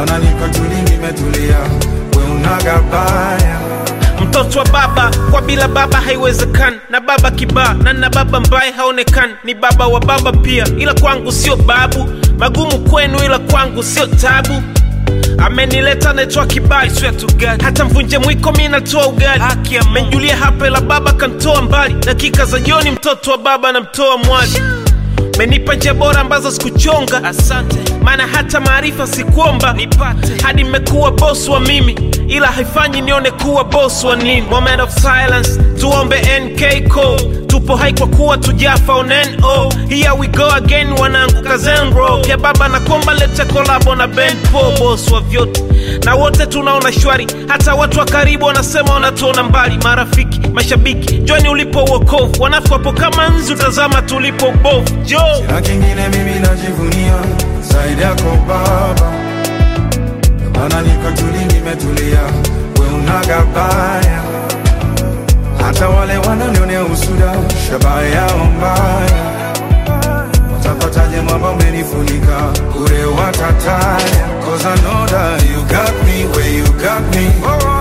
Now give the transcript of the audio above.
maana niko tuli nimetulia, we unagabaya mtoto wa baba kwa bila baba haiwezekani na baba kibaa na na baba mbaye haonekani ni baba wa baba pia ila kwangu sio babu magumu kwenu ila kwangu sio tabu amenileta naitwa kibali swear to God. hata mvunje mwiko mi natoa ugali menjulia hapa ila baba kantoa mbali dakika za jioni mtoto wa baba namtoa mwali menipa njia bora ambazo sikuchonga asante maana hata maarifa sikuomba nipate hadi mmekuwa boss wa mimi ila haifanyi nione kuwa boss wa nini moment of silence tuombe nk code tupo hai kwa kuwa tujafa on no here we go again wanangu kazenro ya baba na komba lete kolabo na band po boss wa vyote na wote tunaona shwari hata watu wa karibu wanasema wanatuona mbali marafiki mashabiki joni ulipo uokovu wanafu wapo kama nzi utazama tulipo ubovu jo na kingine mimi najivunia zaidi yako baba, Ndio maana niko tuli nimetulia, we unagabaya hata wale wananionea usuda, shabaha yao mbaya, watapataje mwamba umenifunika ure watataya, cause I know that you got me where you got me